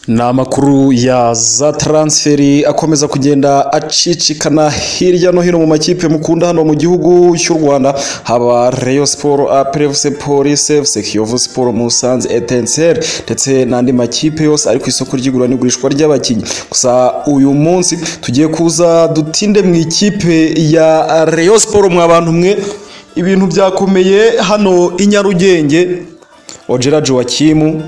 Ni amakuru ya za taransiferi akomeza kugenda acicikana hirya no hino mu makipe mukunda hano mu gihugu cy'u Rwanda haba Rayon Sport, APRFC, Police FC, Kiyovu Sport, Musanze, Etincelles ndetse n'andi makipe yose ari ku isoko ry'igura n'igurishwa ry'abakinnyi. Gusa uyu munsi tugiye kuza dutinde mu ikipe ya Rayon Sport mwa bantu mwe ibintu byakomeye hano i Nyarugenge. Ojera Joakim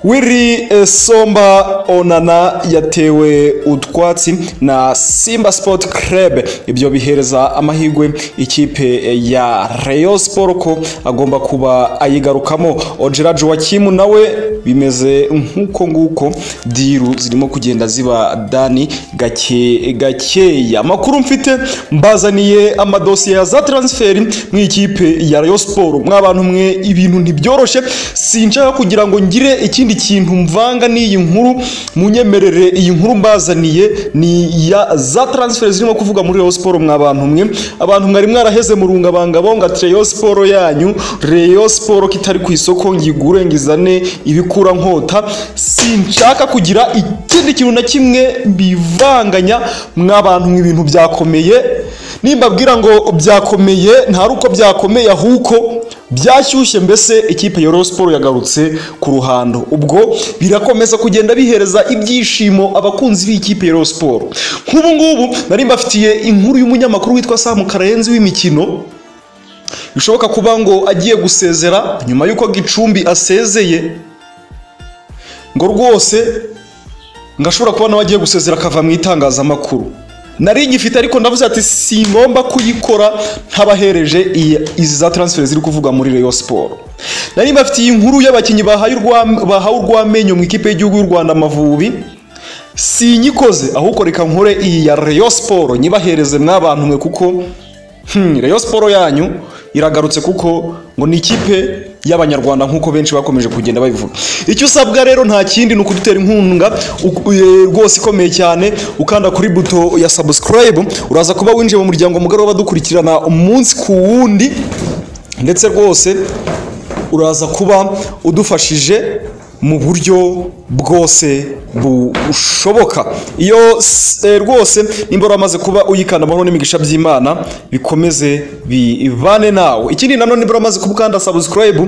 Willy Somba Onana yatewe utwatsi na Simba Sport Club ibyo bihereza amahirwe ikipe ya Rayon Sport ko agomba kuba ayigarukamo Ojera Joachim nawe bimeze nk'uko nguko diru zirimo kugenda ziba dani gake gakeya amakuru mfite mbazaniye amadosiye ya za transferi mu ikipe ya Rayon Sport mwabantu mwe ibintu ntibyoroshe sinshaka kugira ngo ngire ikindi ikindi kintu mvanga n'iyi nkuru munyemerere iyi nkuru mbazaniye ni ya za transfer zirimo kuvuga muri Rayon Sport mwa bantu mwe abantu mwari mwaraheze mu rungabanga bonga Rayon Sport yanyu Rayon Sport kitari ku isoko ngigure ngizane ibikura nkota sinshaka kugira ikindi kintu na kimwe bivanganya mwa bantu mwe ibintu byakomeye nimbabwira ngo byakomeye nta ruko byakomeye ahubwo byashyushye mbese ikipe ya Sport yagarutse ku ruhando ubwo birakomeza kugenda bihereza ibyishimo abakunzi b'ikipe ya Sport nk'ubu ngubu nari mbafitiye inkuru y'umunyamakuru witwa Sam Karenzi w'imikino bishoboka kuba ngo agiye gusezera nyuma y'uko Gicumbi asezeye ngo rwose ngashobora kuba nawe agiye gusezera akava mu itangazamakuru nari igifite ariko ndavuze ati si ngomba kuyikora ntabahereje izi za transfer ziri kuvuga muri Rayon Sport nari mbafitiye inkuru y'abakinnyi bahaye urwamenyo mu ikipe y'igihugu y'u Rwanda Amavubi si nyikoze ahubwo reka nkore iyi ya Rayon Sport nyibahereze mw'abantu mwe kuko Rayon Sport yanyu iragarutse kuko ngo ni ikipe y'abanyarwanda nk'uko benshi bakomeje kugenda babivuga icyo usabwa rero nta kindi ni ukudutera inkunga rwose ikomeye cyane ukanda kuri buto ya subscribe uraza kuba winjiye mu muryango mugari w'abadukurikirana umunsi ku wundi ndetse rwose uraza kuba udufashije mu buryo bwose bushoboka iyo rwose nimba uramaze kuba uyikanda amahoro n'imigisha by'imana bikomeze bibane nawe ikindi nanone nimba uramaze kubukanda sabusikarayibu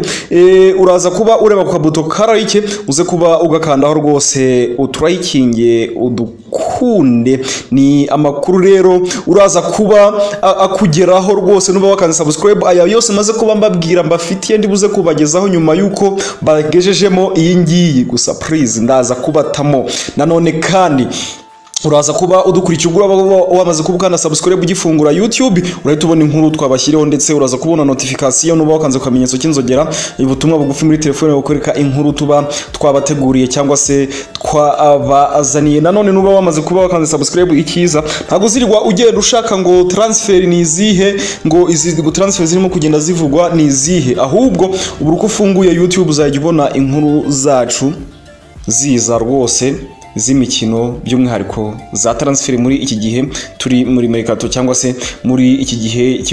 uraza kuba ureba ku kabuto karayike uze kuba ugakandaho rwose uturayikinge udukunde ni amakuru rero uraza kuba akugeraho rwose nuba wakanze sabusikarayibu aya yose maze kuba mbabwira mbafitiye ndibuze kubagezaho nyuma y'uko bagejejemo iyi ngiyi gusa purize ndaza kubatamo nanone kandi uraza kuba udukurikira ugura wamaze kubukana subscribe ugifungura YouTube urahita ubona inkuru twabashyiriho ndetse uraza kubona notification nuba wakanze ku kamenyetso cy'inzogera ubutumwa bugufi muri telefone bukwereka inkuru tuba twabateguriye cyangwa se twabazaniye nanone nuba wamaze kuba wakanze subscribe ikiza ntabwo uzirwa ugenda ushaka ngo transfer ni izihe ngo izi ngo transfer zirimo kugenda zivugwa ni izihe ahubwo ubu uko ufunguye YouTube uzajya ubona inkuru zacu ziza rwose z'imikino by'umwihariko za taransiferi muri iki gihe turi muri merikato cyangwa se muri iki gihe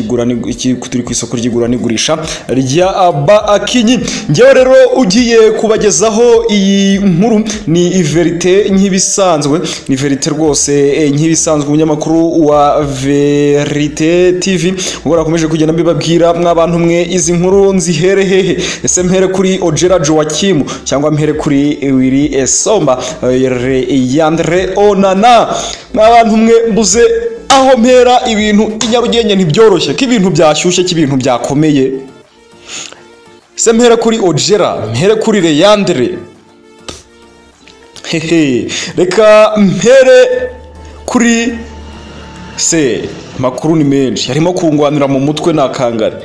turi ku isoko ry'igura n'igurisha rya aba akinyi ngewe rero ugiye kubagezaho iyi nkuru ni iverite nk'ibisanzwe ni verite rwose nk'ibisanzwe umunyamakuru wa verite tv ubwo nakomeje kugenda mbibabwira mwabantu mwe izi nkuru nzihere hehe ese mhere kuri ojera joakimu cyangwa mhere kuri wiri esomba yandre onana n'abantu umwe mbuze aho mpera ibintu inyarugenge ntibyoroshye ko ibintu byashyushye ko ibintu byakomeye se mpera kuri ojera mpera kuri reyandre hehe reka mpere kuri se makuru ni menshi harimo kungwanira mu mutwe nakangare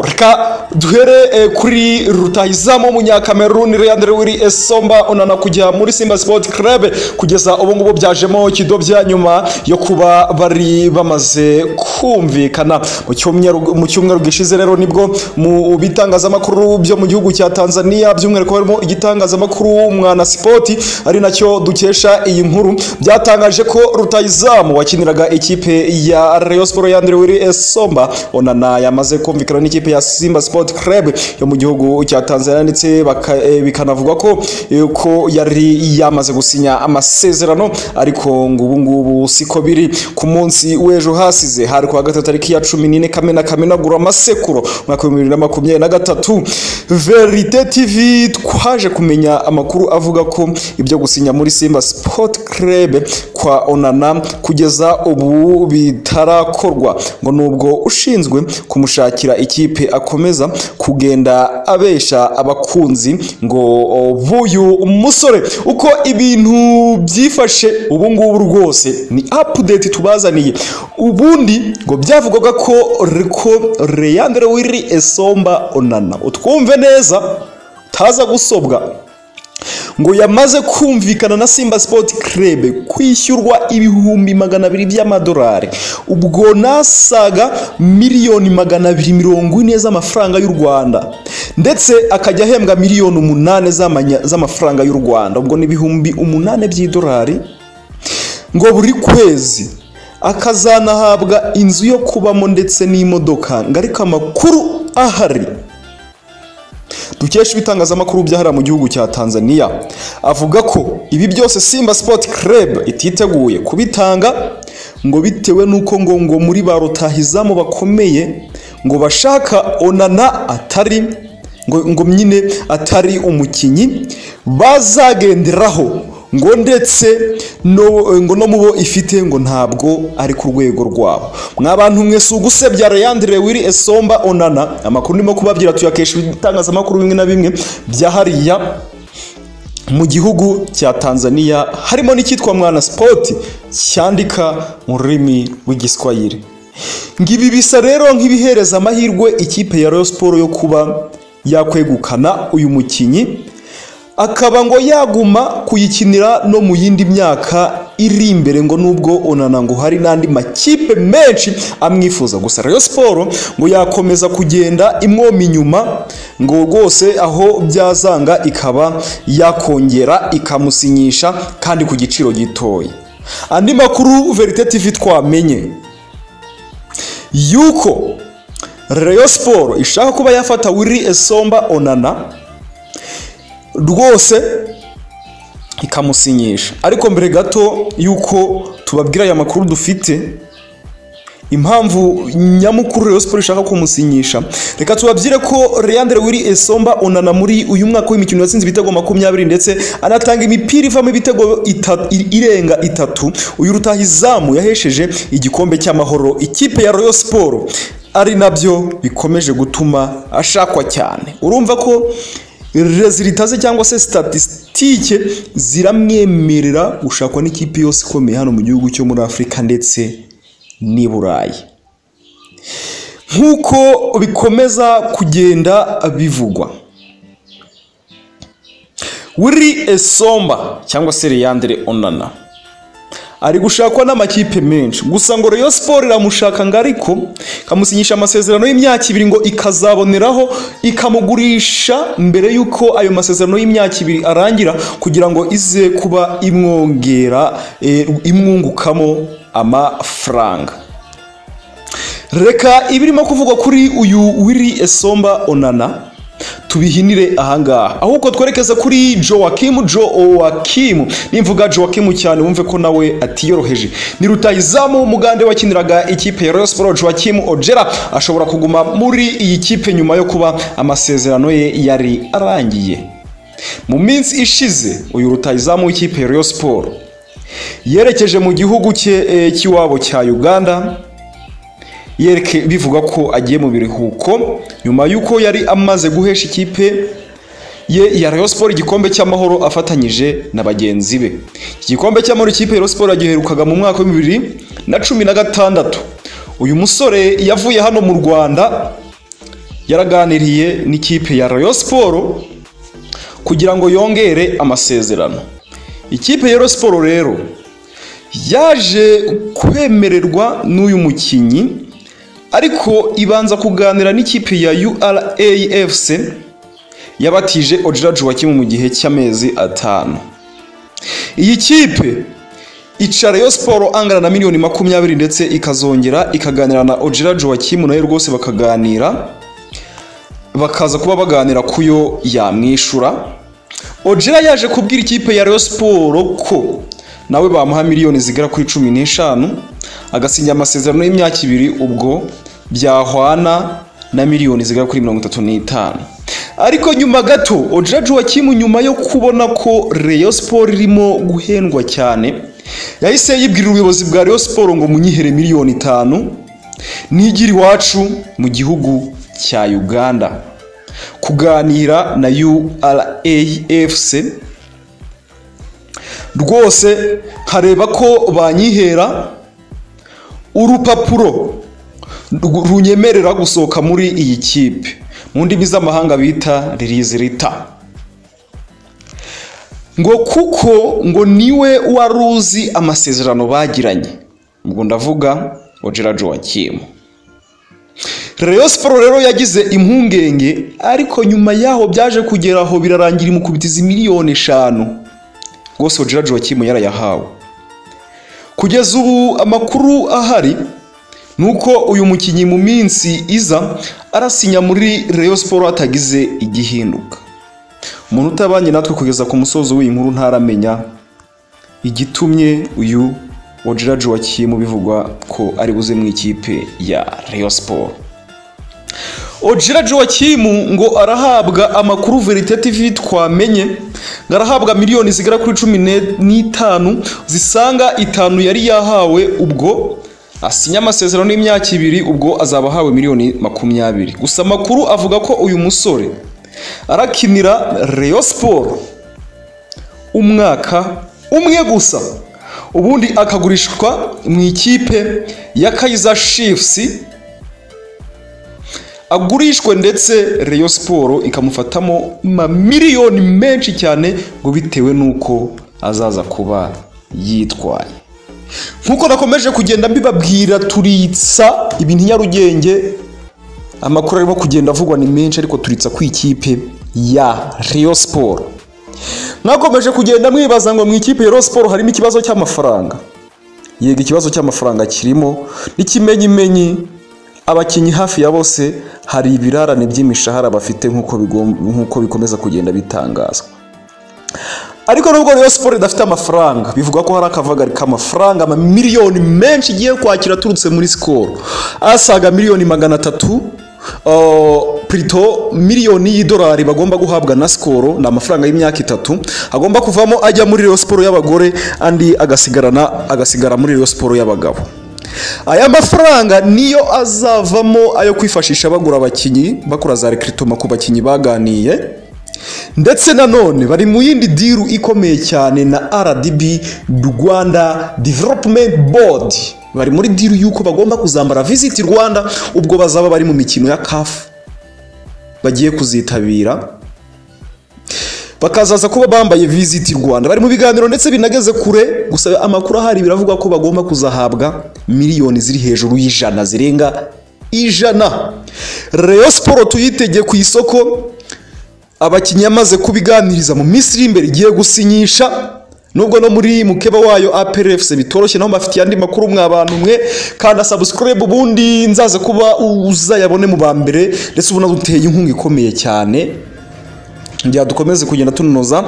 reka duhere kuri rutahizamu w'umunyakameruni Leandre Willy Esomba unana kujya muri Simba Sport Club kugeza ubu ngubu byajemo ikidobya nyuma yo kuba bari bamaze kumvikana mu cyumweru gishize rero nibwo mu bitangazamakuru byo mu gihugu cya Tanzania by'umwihariko harimo igitangazamakuru Mwana Sport ari nacyo dukesha iyi nkuru byatangaje ko rutahizamu wakiniraga ikipe ya Rayon Sport Leandre Willy Esomba onana yamaze kumvikana n'ikipe ya simba sport club yo mu gihugu cya tanzania ndetse baka- eh, bikanavugwa ko eh, ko yari yamaze gusinya amasezerano ariko ngo ubu ngubu siko biri ku munsi w'ejo hasize hari kuwa gatatu tariki ya cumi n'ine kamena kamenagura amasekuro umwaka w'ibihumbi bibiri na makumyabiri na gatatu verite tv twaje kumenya amakuru avuga ko ibyo gusinya muri simba sport club kwa onana kugeza ubu bitarakorwa ngo nubwo ushinzwe kumushakira ikipe akomeza kugenda abesha abakunzi ngo o, b'uyu musore uko ibintu byifashe ubu ngubu rwose ni apudeti tubazaniye ubundi ngo byavugwaga ko ko reyandere wiri esomba onana utwumve neza taza gusobwa ngo yamaze kumvikana na simba sport club kwishyurwa ibihumbi magana abiri by'amadolari ubwo nasaga miliyoni magana abiri mirongo ine z'amafaranga y'u rwanda ndetse akajya ahembwa miliyoni umunani z'amanya- z'amafaranga y'u rwanda ubwo ni ibihumbi umunani by'idolari ngo buri kwezi akazanahabwa inzu yo kubamo ndetse n'imodoka ngo ariko amakuru ahari dukesha ibitangazamakuru byahariye mu gihugu cya tanzania avuga ko ibi byose simba sport club ititeguye kubitanga ngo bitewe n'uko ngo ngo muri ba rutahizamu bakomeye ngo bashaka onana atari ngo, ngo nyine atari umukinnyi bazagenderaho ngo ndetse no, ngo no mu bo ifite ngo ntabwo ari ku rwego rwabo mwabantu mwe si ugusebya Leandre Wili Esomba Onana amakuru ndimo kubabwira tuyakesha ibitangazamakuru bimwe na bimwe bya hariya mu gihugu cya Tanzania harimo n'icyitwa Mwana Sport cyandika mu rurimi rw'igiswahili ngibi bisa rero nk'ibihereza amahirwe ikipe ya Rayon Sport yo kuba yakwegukana uyu mukinnyi akaba ngo yaguma kuyikinira no mu yindi myaka iri imbere ngo nubwo onana ngo hari n'andi makipe menshi amwifuza gusa Rayon Sport ngo yakomeza kugenda imwoma inyuma ngo rwose aho byazanga ikaba yakongera ikamusinyisha kandi ku giciro gitoya andi makuru Verite TV twamenye yuko Rayon Sport ishaka kuba yafata Willy Esomba Onana rwose ikamusinyisha ariko mbere gato y'uko tubabwira aya makuru dufite impamvu nyamukuru Rayon Sport ishaka kumusinyisha reka tubabwire ko Leandre Willy Esomba Onana muri uyu mwaka w'imikino yatsinze ibitego makumyabiri ndetse anatanga imipira ivamo ibitego ita- i- irenga itatu uyu rutahizamu yahesheje igikombe cy'amahoro ikipe ya Rayon Sport ari nabyo bikomeje gutuma ashakwa cyane urumva ko rezilita ze cyangwa se statisitike ziramwemerera gushakwa n'ikipe yose ikomeye hano mu gihugu cyo muri afurika ndetse n'i burayi nk'uko bikomeza kugenda bivugwa wiri esomba cyangwa se leyandere onana ari gushakwa n'amakipe menshi gusa ngo Rayon Sport iramushaka ngo ariko ikamusinyisha amasezerano y'imyaka ibiri ngo ikazaboneraho ikamugurisha mbere y'uko ayo masezerano y'imyaka ibiri arangira kugira ngo ize kuba imwongera eh, imwungukamo amafaranga reka ibirimo kuvugwa kuri uyu wiri esomba onana tubihinire ahangaha ahubwo twerekeze kuri jowakimu jowakimu nimvuga jowakimu cyane wumve ko nawe atiyoroheje ni rutayizamu mugande wakiniraga ikipe ya Rayon Sport jowakimu ojera ashobora kuguma muri iyi kipe nyuma yo kuba amasezerano ye yari arangiye mu minsi ishize uyu rutayizamu w'ikipe ya Rayon Sport yerekeje mu gihugu cye eh, cy'iwabo cya Uganda yereke bivuga ko agiye mu biruhuko nyuma y'uko yari amaze guhesha ikipe ye ya Rayon Sport igikombe cy'amahoro afatanyije na bagenzi be iki gikombe cy'amahoro ikipe ya Rayon Sport yagiherukaga mu mwaka wa bibiri na cumi na gatandatu uyu musore yavuye hano mu Rwanda yaraganiriye n'ikipe ya Rayon Sport kugira ngo yongere amasezerano ikipe ya Rayon Sport rero yaje kwemererwa n'uyu mukinnyi ariko ibanza kuganira n'ikipe ya URAFC yabatije Ojira Joachim mu gihe cy'amezi atanu iyi kipe ica Rayon Sport angana na miliyoni makumyabiri ndetse ikazongera ikaganira na Ojira Joachim nayo rwose bakaganira bakaza kuba baganira kuyo yamwishyura ojera yaje kubwira ikipe ya Rayon siporo ko nawe bamuha miliyoni zigera kuri cumi n'eshanu agasinya amasezerano y'imyaka ibiri ubwo byahwana na miliyoni zigera kuri mirongo itatu n'itanu ariko nyuma gato ojera joachim nyuma yo kubona ko Rayon siporo irimo guhendwa cyane yahise yibwira ubuyobozi bwa Rayon siporo ngo munyihere miliyoni itanu nigire iwacu mu gihugu cya uganda kuganira na urafc rwose nkareba ko banyihera urupapuro runyemerera gusohoka muri iyi kipe mu ndimi z'amahanga bita ririzirita ngo kuko ngo niwe wari uzi amasezerano bagiranye ubwo ndavuga ojera joachim Rayon Sport rero yagize impungenge ariko nyuma yaho byaje kugera aho birarangira imukubitiza miliyoni eshanu rwose ojera joachim yarayahawe kugeza ubu amakuru ahari ni uko uyu mukinnyi mu minsi iza arasinya muri Rayon Sport hatagize igihinduka umuntu utabanye natwe kugeza ku musozo w'iyi nkuru ntaramenya igitumye uyu ojera joachim bivugwa ko ari buze mu ikipe ya Rayon Sport ojira joachim ngo arahabwa amakuru verite tv twamenye ngo arahabwa miliyoni zigera kuri cumi n'itanu zisanga itanu yari yahawe ubwo asinya amasezerano y'imyaka ibiri ubwo azaba ahawe miliyoni makumyabiri gusa amakuru avuga ko uyu musore arakinira Rayon siporo umwaka umwe gusa ubundi akagurishwa mu ikipe ya kayiza shifusi agurishwe ndetse Rayon siporo ikamufatamo miliyoni menshi cyane ngo bitewe n'uko azaza kuba yitwaye nk'uko nakomeje kugenda mbibabwira turitsa ibintu nyarugenge amakuru arimo kugenda avugwa ni menshi ariko turitsa ku ikipe ya Rayon siporo mwakomeje kugenda mwibaza ngo mu ikipe ya Rayon siporo harimo ikibazo cy'amafaranga yego ikibazo cy'amafaranga kirimo n'ikimenyimenyi abakinnyi hafi ya bose hari ibirarane by'imishahara bafite nk'uko bikomeza kugenda bitangazwa ariko nubwo rero siporo idafite amafaranga bivuga ko hari akavagari k'amafaranga amamiliyoni menshi igiye kwakira aturutse muri sikoro asaga miliyoni magana atatu purito miliyoni y'idolari bagomba guhabwa na sikoro ni amafaranga y'imyaka itatu agomba kuvamo ajya muri rero siporo y'abagore andi agasigarana agasigara muri rero siporo y'abagabo aya mafaranga niyo azavamo ayo kwifashisha bagura abakinnyi bakora za rekiritoma ku bakinnyi baganiye ndetse nanone bari mu yindi diru ikomeye cyane na rdb rwanda development board bari muri diru y'uko bagomba kuzambara visiti rwanda ubwo bazaba bari mu mikino ya kafu bagiye kuzitabira bakazaza kuba bambaye visiti rwanda bari mu biganiro ndetse binageze kure gusa amakuru ahari biravuga ko bagomba kuzahabwa miliyoni ziri hejuru y'ijana zirenga ijana Rayon siporo tuyitege ku isoko abakinnyi yamaze kubiganiriza mu minsi iri imbere igiye gusinyisha nubwo no muri mukeba wayo APRFC bitoroshye naho bafitiye andi makuru mwa bantu mwe kanda subscribe ubundi nzaze kuba uzayabone mu ba mbere ndetse ubona duteye inkunga ikomeye cyane ngira dukomeze kugenda tunoza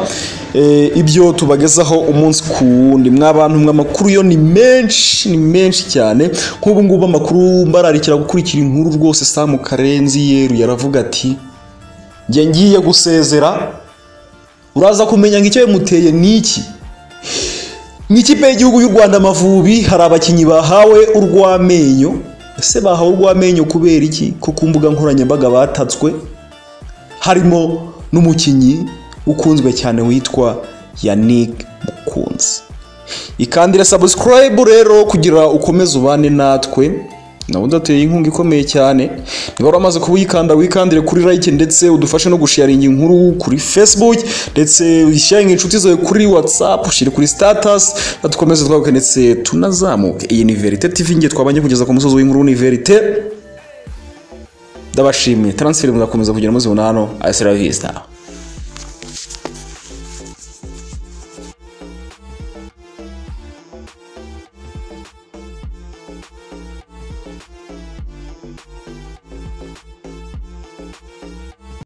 ibyo tubagezaho umunsi ku wundi mw'abantu mwe amakuru yo ni menshi ni menshi cyane nk'ubu ngubu amakuru mbararikira gukurikira inkuru rwose samu karenzi yeru yaravuga ati njye ngiye gusezera uraza kumenya ngo icyo yamuteye ni iki nk'ikipe y'igihugu y'u rwanda amavubi hari abakinnyi bahawe urw'amenyo ese bahawe urw'amenyo kubera iki ko ku mbuga nkoranyambaga batatswe harimo n'umukinnyi ukunzwe cyane witwa Yannick Mukunzi ikandira subscribe rero kugira ukomeze ubane natwe nabo ndateye inkunga ikomeye cyane niba waramaze kuwikanda wikandire kuri like ndetse udufashe no gusharinga inkuru kuri facebook ndetse uyisharinge inshuti zawe kuri whatsapp ushyire kuri status dukomeze twaguke ndetse tunazamuke iyi ni verite tv nge twabanje kugeza ku musozi w'inkuru ni verite ndabashimiye transfer muzakomeza kugera muzibona hano asira vista